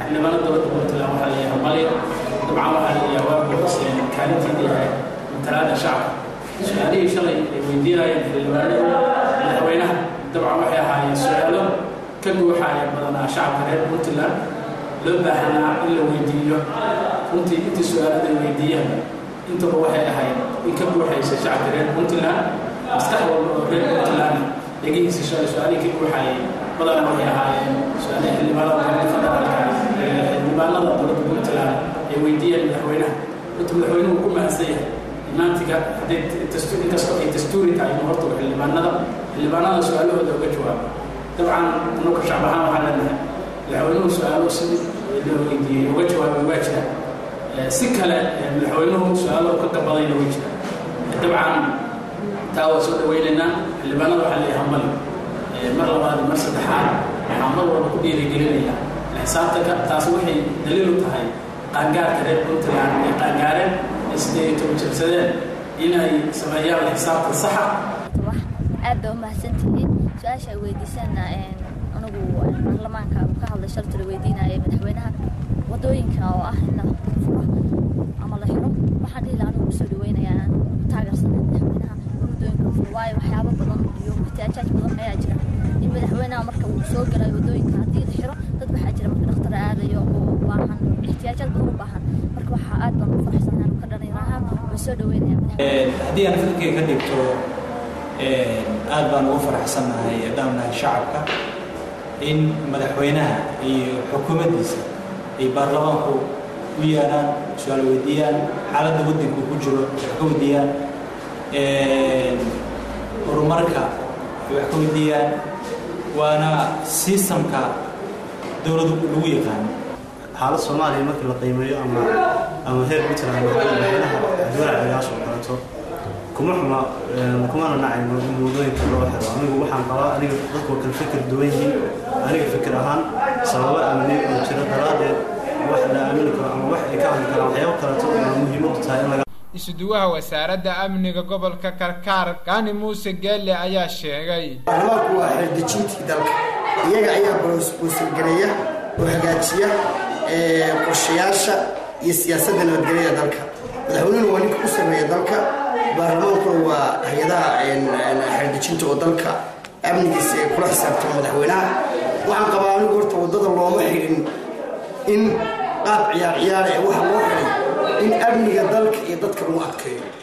xildhibaano dowladda puntland waxaa la yahay malyo dabcan waxaa la yahay waa buuxiseen kaalinteeda yahay matalaada shacabka su-aalihii shalay ay weydiinayeen xildhibaanada madaxweynaha dabcan waxay ahaayeen su-aalo ka guuxaaya badanaa shacabka reer puntland loo baahanaa in la weydiiyo runtii intii su-aalada ay weydiiyeen intaba waxay ahayd in ka guuxaysa shacabka reer puntland maskax walba oo reer puntland dhegihiisa shalay su-aalihii ka guuxaayay badanaa waxay ahaayeen su-aalihii xildhibaanada dowladda federaalka xildhibaanada dowladda puntland ay weydiiyeen madaxweynaha runta madaxweynuhu ku mahadsan yahay maantiga hadday inkastoo ay dastuuri tahay inuu horta xildhibaanada xildhibaanada su-aalahooda uga jawaabo dabcan anuka shacab ahaan waxaa leenahay madaxweynuhu su-aalo sidii loo weydiiyey uga jawaabay waa jira si kale madaxweynuhu su-aalo ka gabadayna way jira dabcan taa waa soo dhaweynaynaa xildhibaanada waxaa leeyahay hambali mar labaad mar saddexaad waxaa mar walba ku dhiirigelinayaa xisaabtanka taas waxay daliil u tahay qaangaarka reer puntland ay qaangaareen ay sidee toban jabsadeen inay sameeyaan xisaabtan saxa aad baa umahadsantihiin su-aasha ay weydiisana anigu baarlamaanka ka hadlay shalta la weydiinaya madaxweynaha wadooyinka oo ah in la furo ama la xiro waxaan dhihi lahaa anigu usoo dhaweynayaa taageersana madaxweynaha in wadooyinka furo waayo waxyaabo badan iyo ihtiyaajaaj badan ayaa jira in madaxweynaha marka uu soo galayo wadooyinka haddii la xiro dad waxaa jira marka dhakhtar aadayo oo u baahan ihtiyaajaad badan u baahan marka waxaa aad baan u faraxsanahay anu ka dhalinaha waan soo dhaweynaya haddii aan fikirkay ka dhigto aad baan ugu faraxsannahay dhamnahay shacabka in madaxweynaha iyo xukuumaddiisa ay baarlamaanku u yeedhaan su-aal weydiiyaan xaaladda waddanku ku jiro wax ka weydiiyaan horumarka ay wax ka weydiiyaan waana sistamka dowladdu lagu yaqaano xaalad soomaaliya markii la qiimeeyo ama ama heer puntland madaxweynaha dowlacagaas oo kaleeto kuma xuma kumana nacayno in wadooyinka loo xiro anigu waxaan qabaa aniga dadku waa kala fikir duwan yihiin aniga fikir ahaan sababo amni oo jira daraaddeed wax la aamini karo ama wax ay ka hadli karaan waxyaabo kaleeto oo muhiimadu tahay in laga isuduwaha wasaaradda amniga gobolka karkaar kaani muuse geelle ayaa sheegay baarlamaanku waa xeeldejintii dalka iyaga ayaa boosboosagareeya oo hagaajiya qorshayaasha iyo siyaasadda nabadgelyada dalka madaxweynuhuna waa ninka u sameeya dalka baarlamaankuna waa hay-adaha xeeldejinta oo dalka amnigiisa ee kula xisaabtama madaxweynaha waxaan qabaa anigu horta waddada looma xidhin in qaab ciyaar ciyaara ee waxa loo xidhay in amniga dalka iyo dadka lagu adkeeyo